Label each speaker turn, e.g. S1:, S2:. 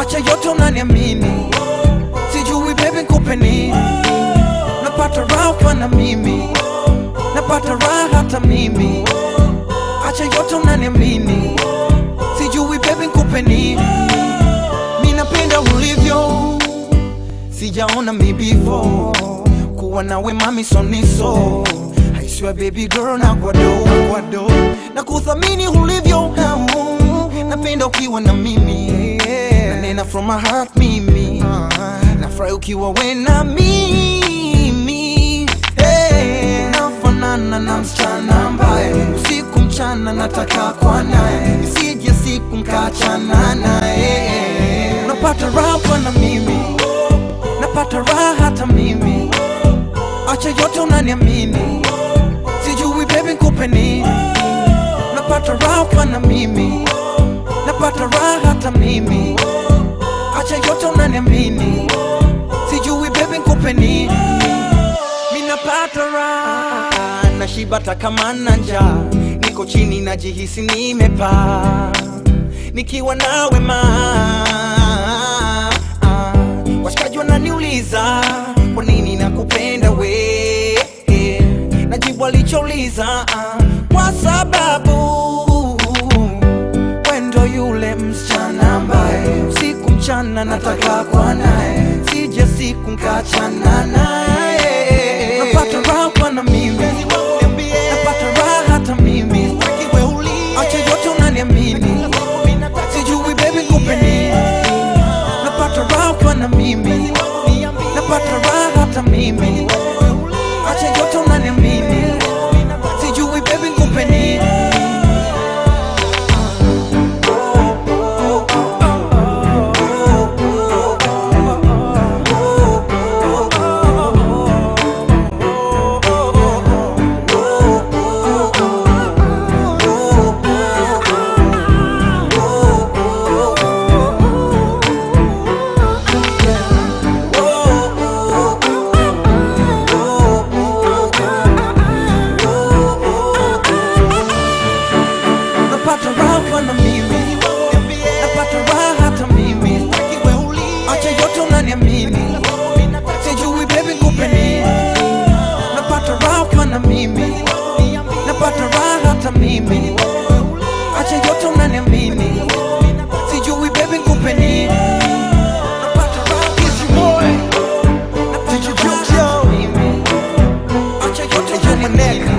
S1: acha yote unaniamini, sijui baby nikupe nini, napata raha ukiwa na mimi, napata raha hata mimi, acha yote unaniamini, sijui baby nikupe nini, mi napenda ulivyo, sijaona mi before, kuwa nawe mami soniso I swear baby girl na kwado, kwado na kuthamini ulivyo napenda ukiwa na mimi nanena from my heart mimi nafurahi ukiwa we na mimi hey. nafanana na msichana ambaye usiku mchana nataka kwa naye isije siku mkachana naye napata raha na mimi napata raha hata mimi acha yote unaniamini sijui baby nikupe nini napata raha ukiwa na mimi napata raha hata mimi acha yote unaniamini sijui baby nikupe nini mi napata raha nashiba hata kama na njaa niko chini najihisi nimepaa nikiwa nawe ma washikaji wananiuliza kwa nini nakupenda we najibu alichouliza kwa sababu wendo yule msichana ambaye usiku mchana nataka kwa naye sije siku nkachana naye napata raha kwa na mimi napata raha hata mimi acha yote unaniamini sijui baby nikupe nini napata raha ukiwa na mimi napata raha hata mimi acha yote unaniamini sijui baby nikupe nini napata raha ukiwa na mimi napata raha hata mimi acha yote unaniamini sijui baby nikupe nini napata raha ukiwa na mimi napata raha hata mimi acha yote unaniamini sijui baby nikupe nini napata raha ukiwa na mimi. Napata raha hata mimi. acha yote unaniamini